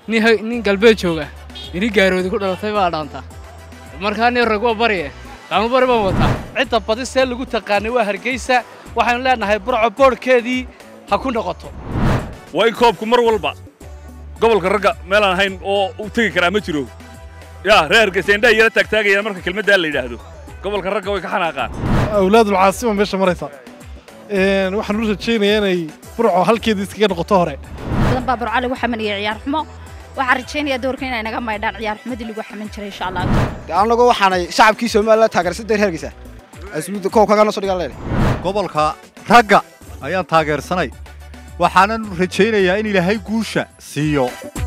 nin ha- nin galbeed jooga ini gaaroodi ku dhalatay baa dhaanta markaa nin rag waa barye qaamo bari baan wataa cidda badi see lagu taqaanay waa hargeysa waxaynu leenahay burco boodhkeedii ha ku noqoto waa in koobku mar walba gobolka ragga meelaan ahayn oo u tegi karaa ma jiro yaa reer hargeysa indhaha yara taagtaagayaan marka kelmaddaa la yidhaahdo gobolka ragga way ka xanaaqaan awlaadul caasima meesha maraysa Een, waxaan u rajaynayaa inay burco halkeedii iskaga noqoto hore badan baa burcali lagu xamanaya ciyaar xumo waxaan rajaynayaa doorka inay naga maydhaan ciyaar xumadii lagu xaman jiray insha allah anagoo waxaanay shacabkii Soomaaliland taageersan deer hergeysa asluubta koobkaga noo soo dhigan leeyahay gobolka ragga ayaan taageersanay waxaanan rajaynayaa in ilaahay guusha siiyo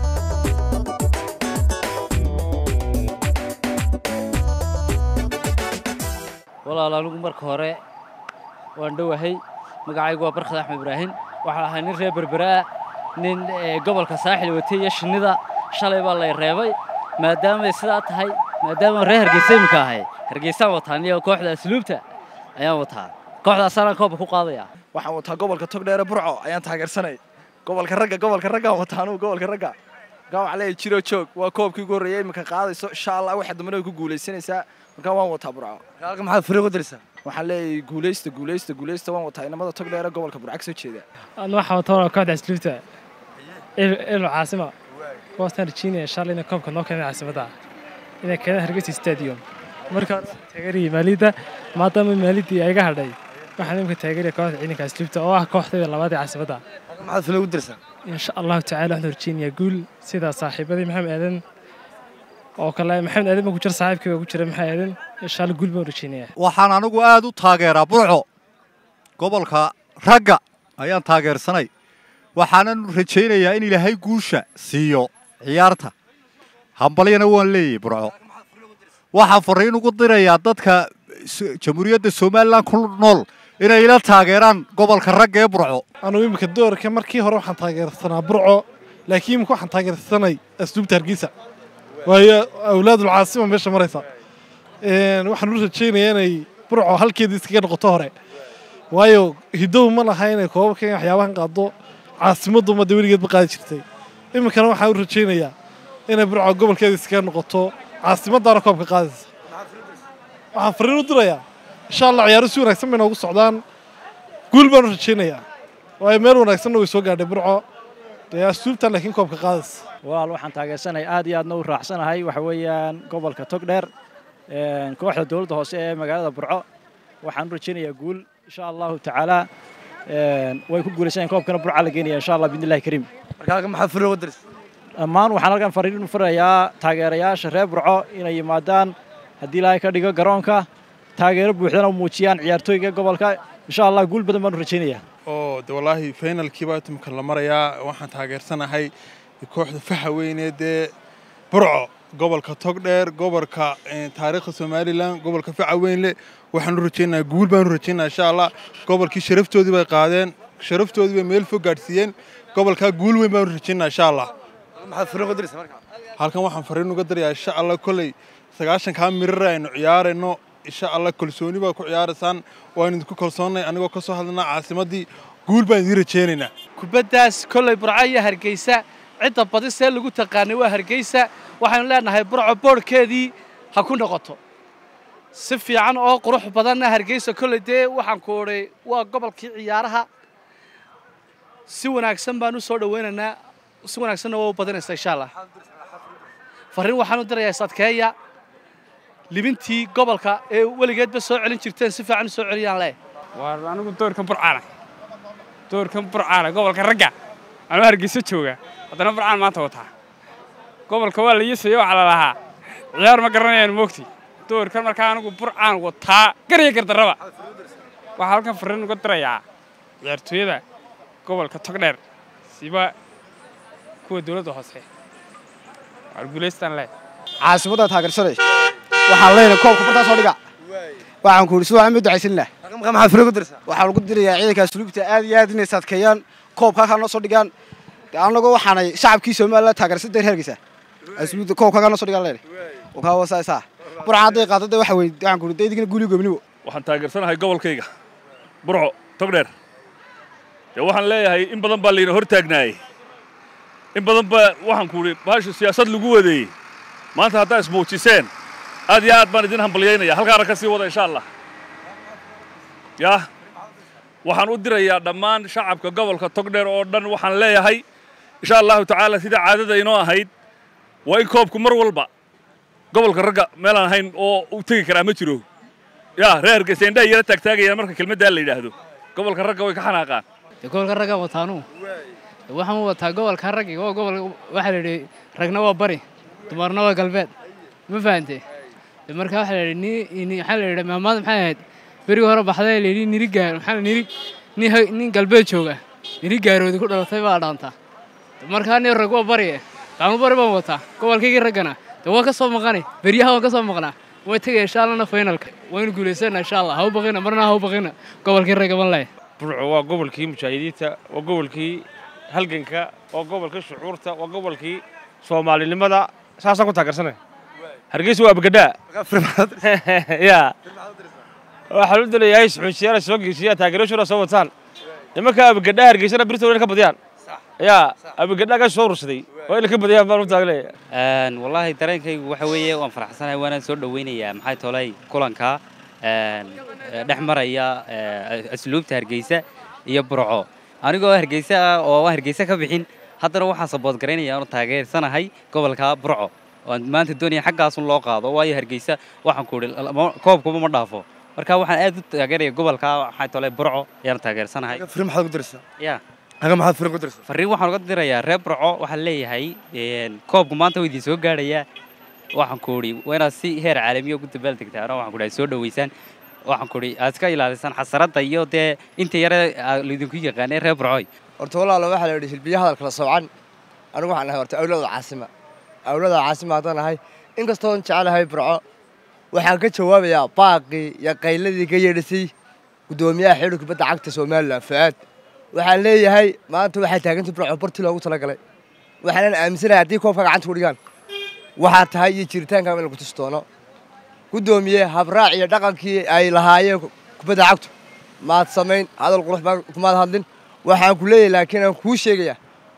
walaal anigu marka hore waan dhowahay magacaygu waa barkad axmed ibraahim waxaan ahay nin reer berberaa nin eh, gobolka saaxil watay iyo shinnida shalay baa lay reebay maadaamay sidaa tahay maadaama reer hargeysa iminka ahay hargeysaan wataa niyo kooxda asluubta ayaan wataa kooxdaasaan koobka ku qaadaya waxaan wataa gobolka togdheere burco ayaan taageersanay gobolka ragga gobolka raggaan wataa anugu gobolka ragga markaa waxaa leeyahay jiro joog waa koobkii ugu horreeyay iminka qaadayso insha allah waxa dambena way ku guulaysanaysaa markaa waan wataa burco halka maxaad fariiq u diraysaa waxaan leeyahay guulaysta guulaysta guulaysta waan wataa inamada togdheere gobolka burco ka soo jeeda anu waxaa wataa waa kooxda asluubta elo caasima kuwaasaan rajaynaya shalay inay koobka noo keenay caasimadda inay keenaan hargeysa stadium marka taageeraya maaliyadda maadaama maaliyaddii ay iga hadhay waxaan imika taageeraya kooxda ciidanka asluubta oo ah kooxdayda labaad ee caasimadda halka maxaad fariiq u diraysaa insha allahu tacaala waxaan rajaynayaa guul sida saaxiibadii maxamed aadan oo kale maxamed aadan baa ku jira saaxiibkii baa ku jira maxamed aadan insha allah guul baan rajaynayaa waxaan anigu aad u taageeraa burco gobolka ragga ayaan taageersanay waxaanan rajaynayaa in ilaahay guusha siiyo ciyaarta hambalyana waan leeyahay burco waxaan fariin ugu dirayaa dadka s- jamhuuriyadda somalilan ku nool inay ila taageeraan gobolka ragga ee burco anugu imika doorka markii hore waxaan taageersanaa burco laakiin imika waxaan taageersanay asluubta hargeysa waayo awlaadul caasima meesha maraysa Een, waxaan u rajaynayaa inay burco halkeedii iskaga noqoto hore waayo hidow ma laha inay koobabka in waxyaabahan qaado caasimaddu ummadda weligeedba qaadi jirtay iminkana waxaan u rajaynayaa inay burco gobolkeeda iskaga noqoto caasimaddaana koobka qaadaysa waxaan fariin u dirayaa insha allah ciyaaro si wanaagsan bay noogu socdaan guul baan u rajaynayaa waayo meel wanaagsanna way soo gaadhay burco dee asluubta laakiin koobka qaadaysa walaal waxaan taageersanahay aad iyo aadna u raacsanahay waxa weeyaan gobolka togdheer een, kooxda dowladda hoose ee magaalada burco waxaan u rajaynayaa guul insha allahu tacaala een, way ku guulaysanayaan koobkana burca la geenaya insha allah biidnillahi kariim marka halka maxaad fariiq u diraysaa dhammaan waxaan halkan fariin u farayaa taageerayaasha reer burco inay yimaadaan haddii ilaahay ka dhigo garoonka taageero buuxdana u muujiyaan ciyaartooyga gobolka insha allah guul badan baan u rajaynayaa oo de wallaahi finalkii baa imika la marayaa waxaan taageersanahay kooxda faxa weyneed ee burco gobolka togdheer gobolka eh, taariikhda somalilan gobolka faca weynle waxaan u rajaynayaa guul baan u rajaynaya insha allah gobolkii sharaftoodii bay qaadeen sharaftoodii bay meel fog gaadhsiiyeen gobolkaa guul weyn baan u rajaynaya insha allah halka maxaad fariiq u diraysaa marka halkan waxaan fariin uga dirayaa insha allah kolley sagaashankaa mirar aynu ciyaarayno insha allah kalsooni baa ku ciyaaraysaan waan idinku kalsoonnay anigoo ka soo hadlanaa caasimaddii guul baan idiin rajaynaynaa kubaddaas kolley burco iyo hargeysa cidda badi see lagu taqaanay waa hargeysa waxaynu leenahay burco boodhkeedii ha ku noqoto si fiican oo qurux badanna hargeysa kolley dee waxaan ku odhay waa gobolkii ciyaaraha si wanaagsan baan u soo dhowaynaynaa si wanaagsanna waa u badanaysaa insha allah farriin waxaan u dirayaa sadkeeya libintii gobolka ee weligeedba soo celin jirteen si fiican u soo celiyaan leh waa anigu doorkan burcaana doorkan burcaana gobolka ragga anuu hargeysa jooga haddana burcaan maanta wataa gobolka waa la yeesaya waxaa la lahaa ciyaar ma garanayaan moogti doorkan markaa anigu burcaan wataa garya gardarraba waxaa halkan fariin uga dirayaa ciyaartooyada gobolka togdheer siba kuwa dowladda hoose waar guulaystaan leh caasimadda taageersanay waxaan leenahay koobka bartaa soo dhiga waxaan ku yidhi si waxaan ma ducaysanina halka marka maxaad fariiq u diraysaa waxaan ugu dirayaa ciidanka asluubta aad iyo aad inay sadkeeyaan koobka halkaa noo soo dhigaan dee anagoo waxaanay shacabkii Soomaaliland taageersan deer hergeysa asluubta koobkaga noo soo dhigan leeyahay wakaa wasaasaa burca hadday qaado dee waxa weyn waxaan ku yidhi dee idinkana guuliyo gobnibo waxaan taageersanahay gobolkayga burco togdheer dee waxaan leeyahay in badan baa layna hor taagnaayey in badan ba waxaan ku idhi bahashu siyaasad lagu wadeeyey maanta haddaa ismuujiseen aad iyo aad baan idin hambalyaynaya halkaana ka sii wada insha allah yah waxaan u dirayaa dhammaan shacabka gobolka togdheer oo dhan waxaan leeyahay insha allahu tacaala sida caadada inoo ahayd waa in koobku mar walba gobolka ragga meelaan ahayn oo u tegi karaa ma jiro yaa reer hargeysa indhaha yara taagtaagayaan marka kelmaddaa la yidhaahdo gobolka ragga way ka xanaaqaan dee gobolka ragga wataanu waxaan u wataa gobolka raggi oo gobol waxaa la yidhi ragna waa bari dumarna waa galbeed ma fahante dee marka waxaa la yidhi ni ni waxaa la yidhi maamaada maxay ahayd berigi hore baxday la yidhi niri gaar maxaa la niri nin ha- nin galbeed jooga niri gaaroodi ku dhalatay baa dhaantaa markaa nin rag waa bari qaanu bari baan wataa gobolkaygii raggana dee waa ka soo maqanay beryaha waan ka soo maqnaa way tegaya insha allana finalka waynu guulaysana insha allah ha u baqina marna ha u baqina gobolkii ragga ban leh burco waa gobolkii mujaahidiinta waa gobolkii halganka waa gobolkii shucuurta waa gobolkii soomaalinimada saasaan ku taageersanay hargeysa waa abgadhaa ya waxaa lu dalayahay suxuujiyaana soo geesiyaa taageerashooda soo wataan nimanka abgadhaa hargeysana birtooda ka badiyaan ya abgadhaa ka soo urursaday waa inay ka badiyaan baan u taaglaya Een, wallaahi dareenkaygu waxa weeye waan faraxsanahay waanaan soo dhoweynayaa maxay tolay kulanka een, ee, dhex maraya ee, asluubta hargeysa iyo burco anigoo hargeysa ah oo aan hargeysa ka bixin haddana waxaan sabood garaynaya oonu taageersanahay gobolka burco oan maanta doonaya xaggaasun loo qaado waayo hargeysa waxaan ku idhi lama- koobkuba ma dhaafo marka waxaan aad u taageeraya gobolka maxay tolay burco ayaan taageersanahay firi maxaad ku diraysaa ya aga maxaad firi ku diraysaa farriin waxaan uga dirayaa reer burco waxaan leeyahay een, koobku maanta waa idin soo gaadhayaa waxaan ku idhi waa inaad si heer caalamiya ugu dabaaldegtaan oo waxaan ku idhi soo dhoweysaan waxaan ku idhi aad iska ilaalisaan xasaradda iyo dee inta yare aa laydinku yaqaanay reer burcoy horta walaalo waxaa la yidhi hilbiya hadalkala soocan anigu waxaan nahay horta awlada caasima awlada caasima haddaan nahay inkastoon jecelahay burco waxaan ka jawaabayaa baaqii iyo qayladii ka yeedhisay guddoomiyaha xidhi kubadda cagta somalilan fu'aad waxaan leeyahay maanta waxay taagantay burco bartii loogu talagalay waxaanan aaminsanahay haddii koobka gacanta ku dhigaan waxaa tahay iyo jiritaanka in lagu tusi doono guddoomiye habraac iyo dhaqankii ay lahaayeen kubadda cagtu maad samayn hadal qurux baan kumaad hadlin waxaan ku leeyahay laakiin aan kuu sheegayaa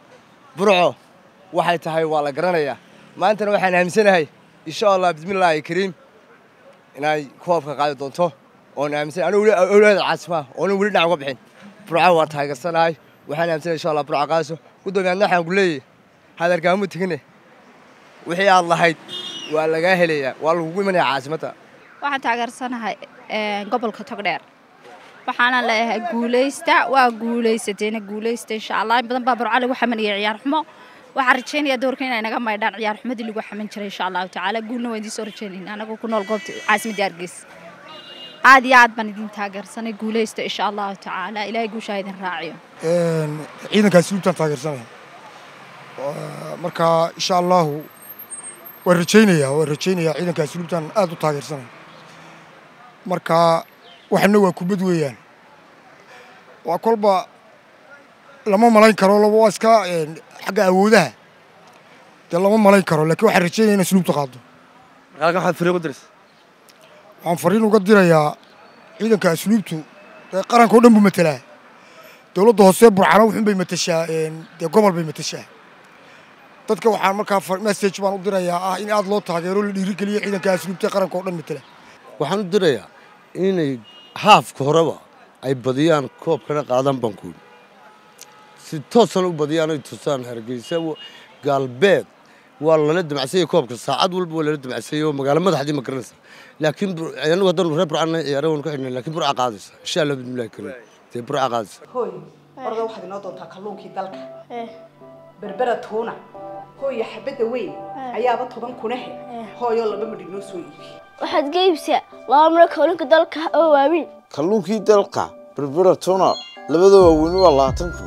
burco waxay tahay waa la garanayaa maantana waxaan aaminsanahay insha allah bismillaahi kariim inay koobka qaadi doonto oon aaminsan anigu weli awlaada caasimaha oonan weli dhinac uga bixin burco waan taageersanahay waxaan aaminsanahay insha allah burco qaadiso guddoomiye adna waxaan ku leeyahay hadalkaamu tegine wixii aad lahayd waa lagaa helayaa waa lagugu imanayaa caasimadda waxaan taageersanahay een, gobolka togdheer waxaana leeyahay guulaysta waa guulaysateena guulaysta insha allah in badan baa burco lagu xamanaya ciyaar xumo waxaan rajaynayaa doorka inay naga maydhaan ciyaar xumadii lagu xaman jiray insha allahu tacaala guulna waan idiin soo rajaynayna anagoo ku nool goobta caasimadda hargeysa aad iyo aad baan idin taageersanay guulaysta insha allahu tacaala ilaahay guushaa idin raaciyo ciidankaasi lubtaan taageersanaya Waa- marka insha allahu waan rajaynayaa waan rajaynayaa ciidankaasi lubtaan aad u taageersanaya marka waxna waa kubad weeyaan waa kolba lama malayn karo laba waa iska een, xagga awoodaha dee lama malayn karo laakiin waxaan rajaynaya inay sluubta qaado halkan waxaad firi ku diraysaa waxaan fariin uga dirayaa ciidanka asluubtu dee qaranka oo dhan buu matelaa dowladda hoose burcano wuxuun bay matashaa een, dee gobol bay matashaa dadka waxaan markaa far- message baan u dirayaa ah in aad loo taageero la dhiirigeliyo ciidanka asluubta ee qaranka oo dhan matela waxaan u dirayaa inay haafka horeba ay badiyaan koobkana qaadaan bankuun si toosan u badiyaan ay tusaan hargeysa wa- galbeed waa lala damacsanyay koobka saacad walba waa lala damacsanyay oo magaalo madaxdii ma garanaysa laakiin bur- anagu haddanu reer burcana ciyaara waanu ka xidhnay laakiin burca qaadaysa insha allah bismillahi kariim dee burca qaadaysa hooy orda waxaad inoo doontaa kalluunkii dalka berbera tuuna hooya xabadda weyn ayaaba toban kunahe hooyoo laba midhig noo soo iibi waxaad ka iibsaa laba miro kalluunka dalka oo waaweyn kalluunkii dalka berbera tuna labada waaweyni waa labaatan kun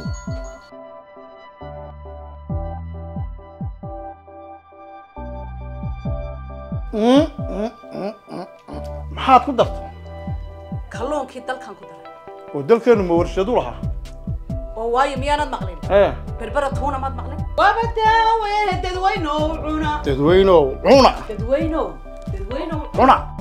maxaad ku dartay kalluunkii dalkan ku daray oo dalkeennu ma warshadu lahaa oo waayo miyaanad maqlin ee berbera tuuna maad maqlin waaba daawe dadweynow cuna dadweynow cuna dadweynow dadweynow cuna